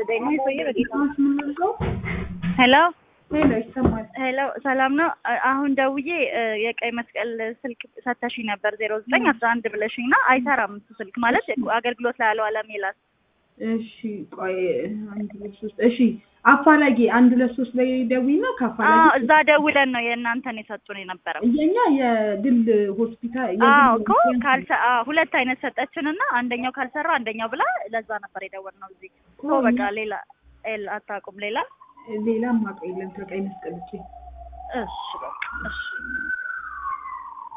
ደግሞ ሰውዬ በጌታ የምንልቀው ሄሎ ሄሎ ይሰማል። ሄሎ ሰላም ነው። አ- አሁን ደውዬ እ፣ የቀይ መስቀል ስልክ ሰተሽኝ ነበር ዜሮ ዘጠኝ አስራ አንድ ብለሽኝ እና አይሰራም እሱ ስልክ ማለት አገልግሎት ላይ ያለው አለም ይላል። እሺ ቆይ አንድ ሁለት ሶስት እሺ አፋላጊ አንድ ሁለት ሶስት ላይ ደዊና አዎ ከአፋላጊ እዛ ደውለን ነው የእናንተን የሰጡን የነበረው። የኛ የግል ሆስፒታል አዎ የግል እኮ ሆስፒታል ካልሰ አዎ ሁለት አይነት ሰጠችን እና አንደኛው ካልሰራ አንደኛው ብላ ለዛ ነበር የደወልነው እዚህ እኮ በቃ ሌላ ኤል አታውቁም ሌላ ሌላ ማቀ የለም ከቀይ መስቀል ውጪ እሺ በቃ እሺ